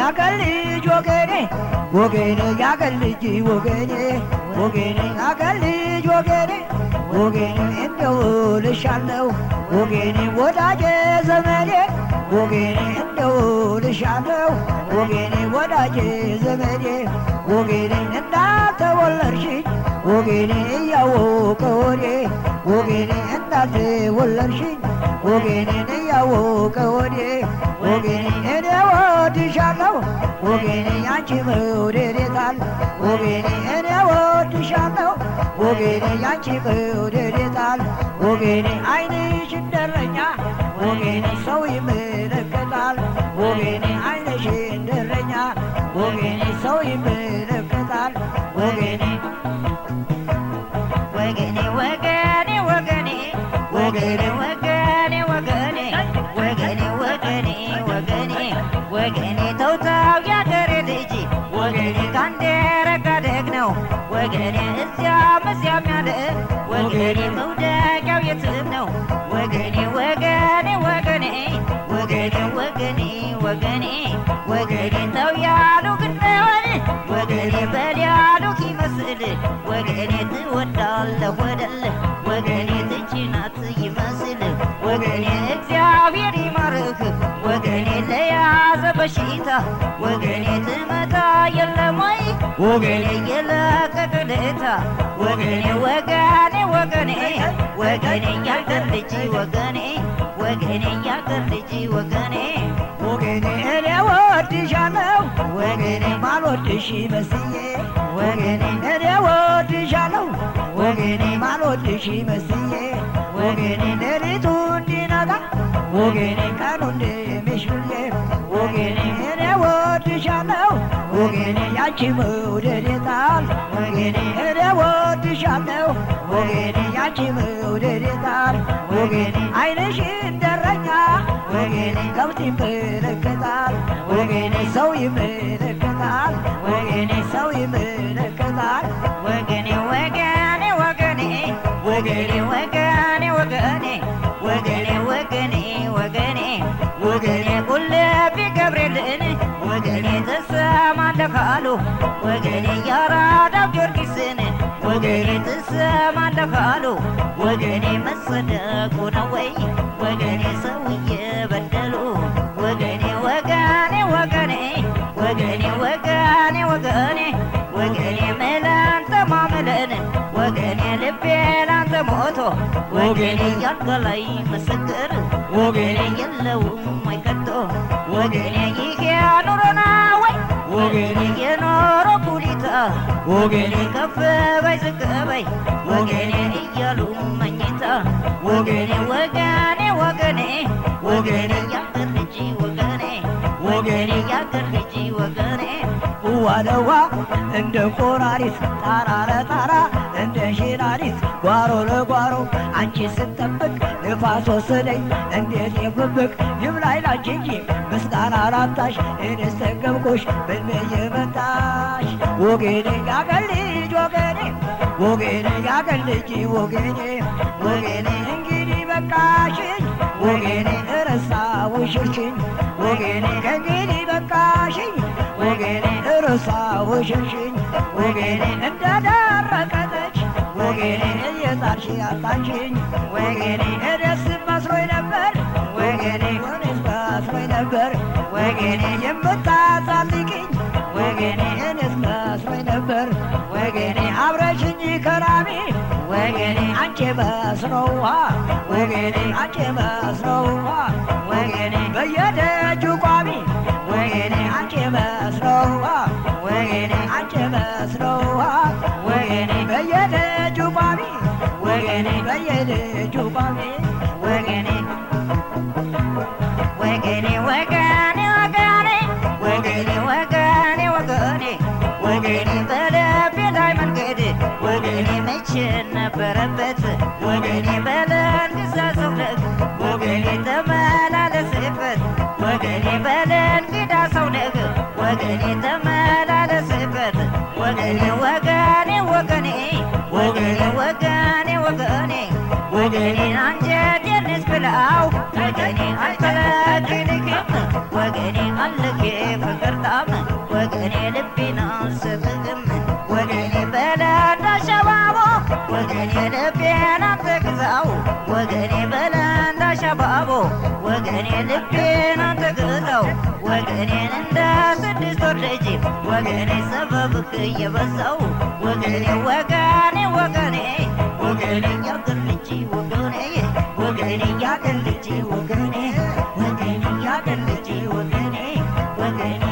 ያገር ልጅ ወገኔ ወገኔ ያገር ልጅ ወገኔ ወገኔ ያገር ልጅ ወገኔ ወገኔ እንደው ልሻለው ወገኔ ወዳጄ ዘመዴ ወገኔ እንደው ልሻለው ወገኔ ወዳጄ ዘመዴ ወገኔ እንዳልተወለድሽኝ ወገኔ እያወቀ ወዴ ወገኔ እንዳልተወለድሽኝ ወገኔን እያወቀ ወዴ ወገኔ እኔ ወድሻለሁ ወገኔ ያንቺ መውደድ የታል ወገኔ እኔ ወድሻለሁ ወገኔ ያንቺ መውደድ የታል ወገኔ ዓይንሽ እንደረኛ ወገኔ ሰው ይመለከታል ወገኔ ዓይንሽ እንደረኛ ወገኔ ሰው ይመለከታል ወገኔ ወገኔ ወገኔ ወገኔ ወገኔ ወገኔ ወገኔ ወገኔ ወገኔ ወገኔ ወገኔ ተውታው ያገሬ ልጅ ወገኔ ካንዴ ረጋደግ ነው ወገኔ እዚያም እዚያም ያለ ወገኔ መውደቂያው የትም ነው ወገኔ ወገኔ ወገኔ ወገኔ ወገኔ ወገኔ ወገኔ ተው ያሉ ግነውን ወገኔ በል ያሉት ይመስል ወገኔ ትወዳለህ ወደል ወገኔ ትችናት ይመስል ወገኔ እግዚአብሔር ይማርህ ወገኔ ለያዘ በሽታ ወገኔ ትመታ የለም ወይ ወገኔ የለቀቅልታ ወገኔ ወገኔ ወገኔ ወገኔ ያገር ልጅ ወገኔ ወገኔ ያገር ልጅ ወገኔ ወገኔ እኔ ወድሻለሁ ወገኔ ማልወድሽ መስዬ ወገኔ እኔ ወድሻለሁ ወገኔ ማልወድሽ መስዬ ወገኔ ሌሊቱ እንዲነጋ ወገኔ ቀኑ እንደሚሽልዬ ወገኔ እኔ ወድሻለሁ ወገኔ ያንቺ መውደድ የታል ወገኔ እኔ ወድሻለሁ ወገኔ ያንቺ መውደድ የታል ወገኔ ዓይንሽ እንደረኛ ወገኔ ከብት ይመለከታል ወገኔ ሰው ይመለከታል ወገኔ ሰው ይመለከታል ወገኔ ወገኔ ወገኔ ወገኔ ወገኔ ወገኔ ወገኔ ወገኔ ወገኔ ወገኔ ቁልቢ ገብርኤልን ወገኔ ትሰማለህ ካሉ ወገኔ ያራዳው ጊዮርጊስን ወገኔ ትሰማለህ ካሉ ወገኔ መጸደቁ ነው ወይ ወገኔ ሰው እየበደሉ ወገኔ ወገኔ ወገኔ ወገኔ ወገኔ ወገኔ ወገኔ መላንተ ማመለን ወገኔ ልቤ ላንተ ሞቶ ወገኔ ያልጋ ላይ ምስክር ወገኔ የለውም አይከቶ ወገኔ ይሄ ኑሮና ወይ ወገኔ የኖሮ ኩሊታ ወገኔ ከፍ በይ ዝቅ በይ ወገኔ እያሉ መኝታ ወገኔ ወገኔ ወገኔ ወገኔ ያገር ልጅ ወገኔ ወገኔ ያገር ልጅ ወገኔ ዋለዋ እንደ ቆራሪት ጣራ ለጣራ እንደ ሺራሪት ጓሮ ለጓሮ አንቺ ስጠብቅ ንፋስ ወሰደኝ እንዴት የብብቅ ይብላኝ ላንቺ እንጂ ምስጋና ላጣሽ እኔስ ተገብኩሽ ብንየ መጣሽ ወገኔ ያገር ልጅ ወገኔ ወገኔ ያገር ልጅ ወገኔ ወገኔ እንግዲህ በቃሽኝ ወገኔ እረሳውሽሽኝ ወገኔ ከእንግዲህ በቃሽኝ ወገኔ እረሳውሽሽኝ ወገኔ እንደደረቀጠች ወገኔ እየጣልሽ ያጣችኝ ወገኔ እደስ መስሎኝ ነበር ወገኔ እኔስ መስሎኝ ነበር ወገኔ የምታሳልቅኝ ወገኔ እኔስ መስሎኝ ነበር ወገኔ አብረሽኝ ከራሚ ወገኔ አንቺ መስሎዋ ወገኔ አንቺ መስሎዋ ወገኔ በየደጁ ቋሚ ወገኔ አንቺ መስሎዋ ወገኔ አንቺ መስሎዋ ወገኔ በየደጁ ቋሚ ወገኔ በየደጁ ቋሚ ወገኔ ወገኔ ወገኔ ወገኔ ወገኔ ወገኔ ወገኔ ወገኔ በልቤ ላይ መንገድ ወገኔ መቼ ነበረበት ወገኔ በለን ግዛ ሰውነት ወገኔ ተመላለስበት ወገኔ በለን ግዳ ሰውነት ወገኔ ተመላለስበት ወገኔ ወገኔ ወገኔ ወገኔ ወገኔ ወገኔ ወገኔ አንጀቴን ብላው ወገኔ አልከለክልክም ወገኔ አለኬ ፍቅር ጣም አቦ ወገኔ ልቤን አንተግጠው ወገኔን እንደ ስድስት ወር ልጅ ወገኔ ሰበብክ እየበዛው ወገኔ ወገኔ ወገኔ ወገኔ ያገር ልጅ ወገኔ ወገኔ ያገር ልጅ ወገኔ ወገኔ ያገር ልጅ ወገኔ ወገኔ